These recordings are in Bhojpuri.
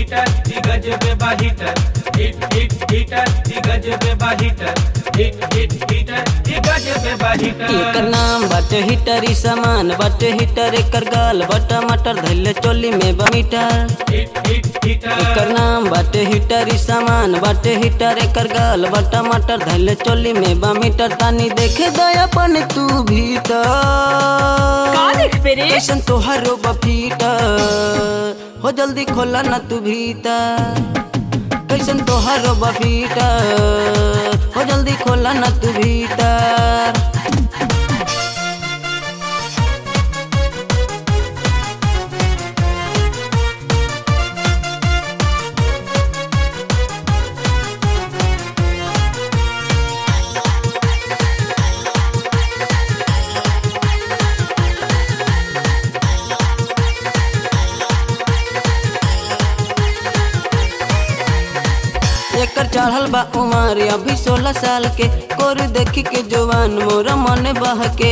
हीटर दी गजबे बा हीटर हिट हिट हीटर दी गजबे बा हीटर हिट हिट हीटर दी गजबे बा हीटर एकर नाम बाटे हीटर ई सामान बाटे हीटर एकर गाल बटा मटर धैले चोली में बा मीटर हिट हिट हीटर एकर नाम बाटे हीटर ई सामान बाटे हीटर एकर गाल बटा मटर धैले चोली में बा मीटर तानी देखे दयापन तू भीतर का देखबे रे कैसन तोहरो बफीटर हो जल्दी खोला ना तू भीतर कैसन तोहरो बफीटर हो जल्दी खोला ना तू भीतर एकर चढ़ल बा उमर अभी सोलह साल के कोर देखी के जवान मोरा मन बहके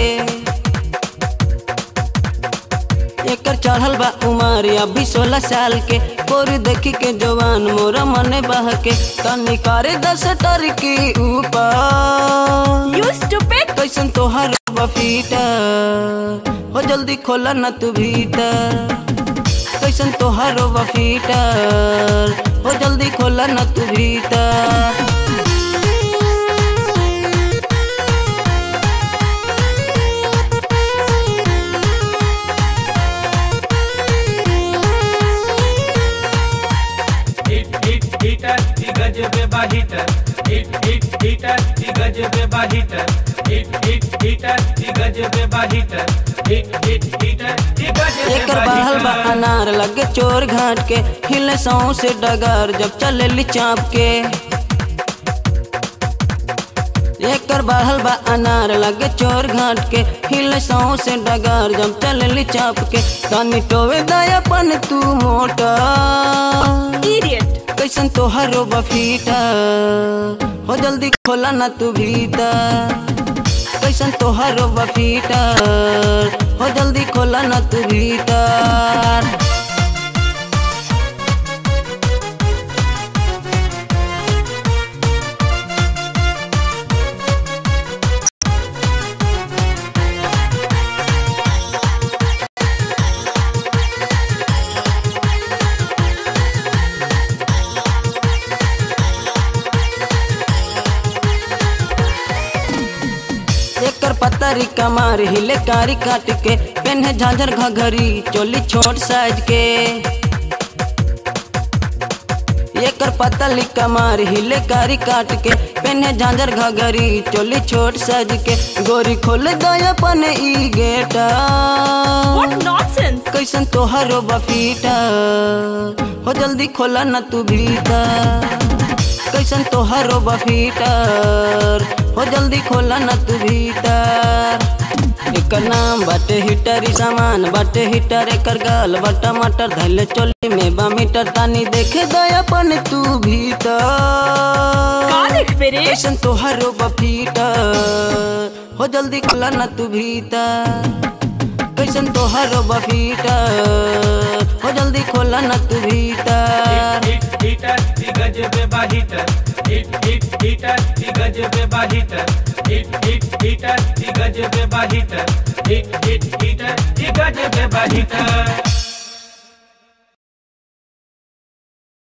एकर चढ़ल बा उमर अभी सोलह साल के कोर देखी के जवान मोरा मन बहके तनी करे दस टर के ऊपर यू स्टूपिड कैसन तोहर बफीटर हो जल्दी खोला ना तू भीतर कैसन तोहर बफीटर हो जल्दी खोला ना तू भीतर हिट हिट हीटर दी गजबे बा हीटर हिट हिट हीटर दी गजबे बा हीटर हिट हिट हीटर दी गजबे बा हीटर हिट हिट हीटर दी गजबे एकर बा बहल बा हीटर अनार लगे चोर घाट के हिले सौ से डगर जब चले चाप के एकर बढ़ल बा अनार लगे चोर घाट के हिले सौ से डगर जब चले चाप के तनी टोवे दयापन तू मोटा इडियट कैसन तोहरो बफीटर हो जल्दी खोला ना तू भीतर कैसन तोहरो बफीटर हो जल्दी खोला ना तू भीतर एकर पतरी कमार हिले कारी काट के पेन्हे झांझर घघरी चोली छोट साइज के एकर पतली कमार हिले कारी काट के पेन्हे झांझर घघरी चोली छोट साइज के गोरी खोल दयापन ई गेटा व्हाट नॉनसेंस कैसन तोहरो बफीटर हो जल्दी खोला ना तू भीतर कैसन तोहरो बफीटर हो जल्दी खोला ना तू भीतर एकर नाम बाटे हीटर ई सामान बाटे हीटर एकर गाल बटा मटर धैले चोली में बा मीटर तानी देखे दयापन तू भीतर का देखबे रे कैसन तोहरो बफीटर हो जल्दी खोला ना तू भीतर कैसन तोहरो बफीटर हो जल्दी खोला ना तू भीतर हिट हीटर दी गजबे बा हीटर हिट हिट हीटर दी गजबे बा हीटर हिट हिट हीटर दी गजबे बा हीटर हिट हिट हीटर दी गजबे बा हीटर